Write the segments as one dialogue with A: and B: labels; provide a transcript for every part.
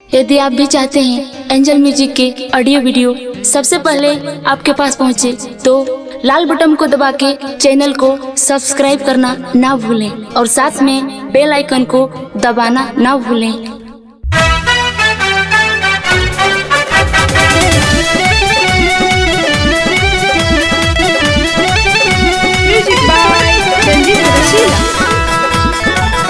A: यदि आप भी चाहते हैं एंजल म्यूजिक के ऑडियो वीडियो सबसे पहले आपके पास पहुंचे तो लाल बटन को दबा के चैनल को सब्सक्राइब करना ना भूलें और साथ में बेल आइकन को दबाना ना भूलें
B: Music by Sanjeev Rasila.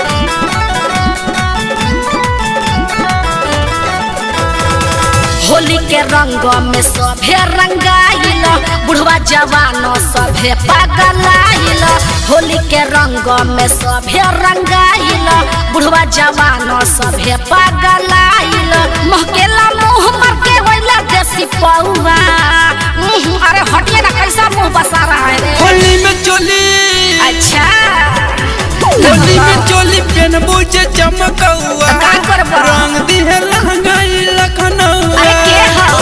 C: Holi के रंग में सभे रंगाइल बुढ़वा जवान सभे पगलाइल होली के रंग में सभे रंगाइल बुढ़वा जवान सभे पगलाइल महकेला मुंह मर के होइला देसी पौवा उह, अरे हटिए ना कैसा मुंह बसा रहा है रे
D: होली में चोली
C: अच्छा
D: होली में चोली पेनबू जे चमकौआ
C: का करबा?
D: रंग दिहे लहंगाई लखनऊआ
C: अरे के हो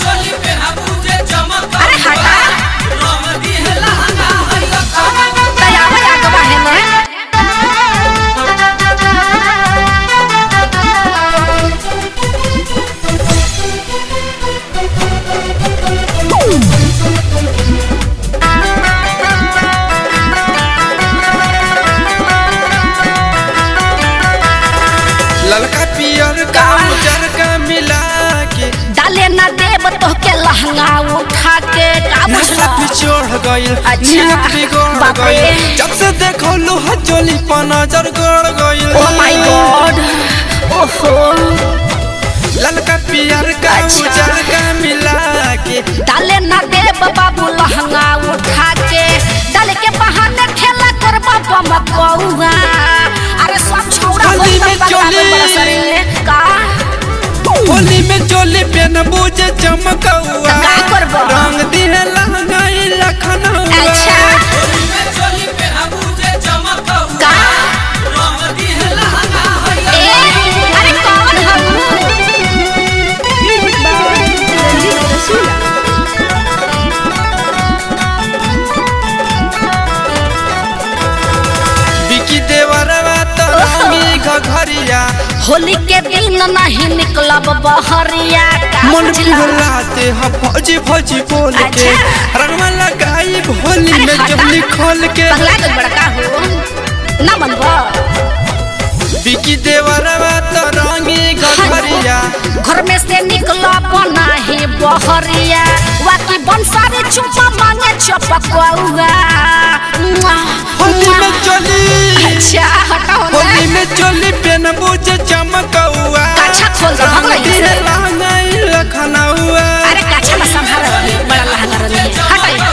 C: अरे हटा तैयार आ गवा है ना
D: ललका पियर का उजर का मिला के
C: डाले ना देव तो के लहंगा उठा के का
D: नशा
C: बुझला
D: भी चढ़ गइल
C: अच्छा।
D: नियत बिगड़
C: बाप रे।
D: गइल जब से देखो लोहा चोली पर नजर गड़ गइल
C: ओ माय गॉड ओहो
D: ललका पियर का
C: अच्छा।
D: उजर का मिला के
C: डाले ना देव बाबू लहंगा उठा के डाले के बहाने खेला कर बाबा मत बउआ अरे सब छौड़ा
D: होली में
C: बता
D: चोली।
C: बड़ा सरे का
D: होली में चोली पेनबू जे चमकौआ
C: का करबा?
D: रंग दिहे लहंगाई लखनऊआ
C: अच्छा का ए अरे कौन हो
B: Music by Sanjeev Rasila.
D: बिकी देवरवा तो रामी घघरिया
C: होली के दिन नहीं निकलब बहरिया का
D: मन
C: बुझला?
D: फुलाते हम फौजी फौजी बोल के
C: अच्छा।
D: रंगवा लगाई होली
C: अरे
D: में
C: हटा।
D: जमनी खोल के
C: पगला गल बड़का हो ना बनबो
D: बिकी देवरवा तो रामी घघरिया
C: घर में से निकलो नहीं बहरिया वाकी बंसारी चुपा मांगे चपकौआ
D: होली में चोली
C: अच्छा हटाओ ना
D: होली में चोली पेनबू जे चमकौआ
C: काछा खोल दे, भग रही है।
D: दिहे लहंगाई लखनऊआ
C: अरे काछा में संभाल रही है, बड़ा लहंगा रही है हटाइए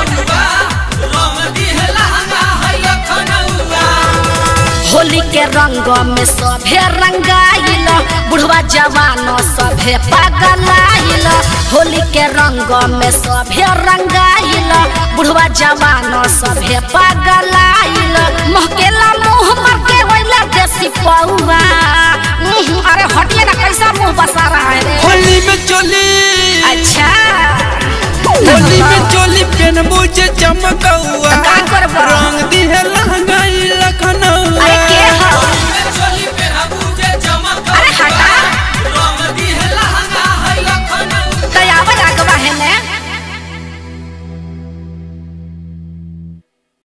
C: होली के रंग में सभे रंगाइल बुढ़वा जवान सभे पगलाइल होली के रंग में सभे रंगाइल बुढ़वा जवान सभे पगलाइल महकेला मुंह मर के